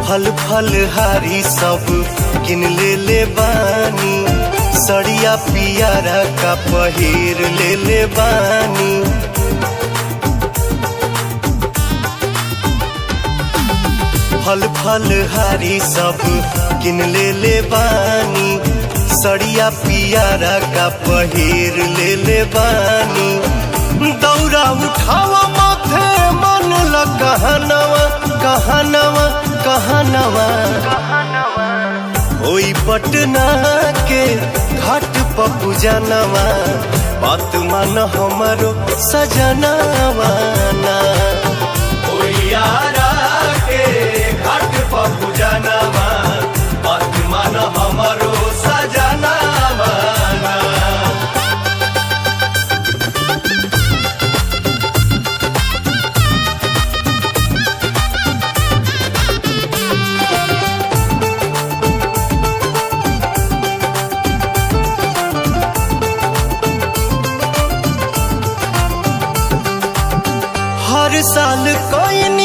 फल फल हारी सब किन ले ले बानी सड़िया पियारा का पहिर ले ले बानी फल फल हारी सब किन ले ले बानी सड़िया पियारा का पहिर ले ले बानी दौरा उठावा माथे मन ल कहनवा कहनवा कहनवा ओई पटना के घाट पपू जनवा बात मान हमारो सजनवा ना यारा के घाट पपू जनवा बात मान हमारो सजनवा ना हर साल कोई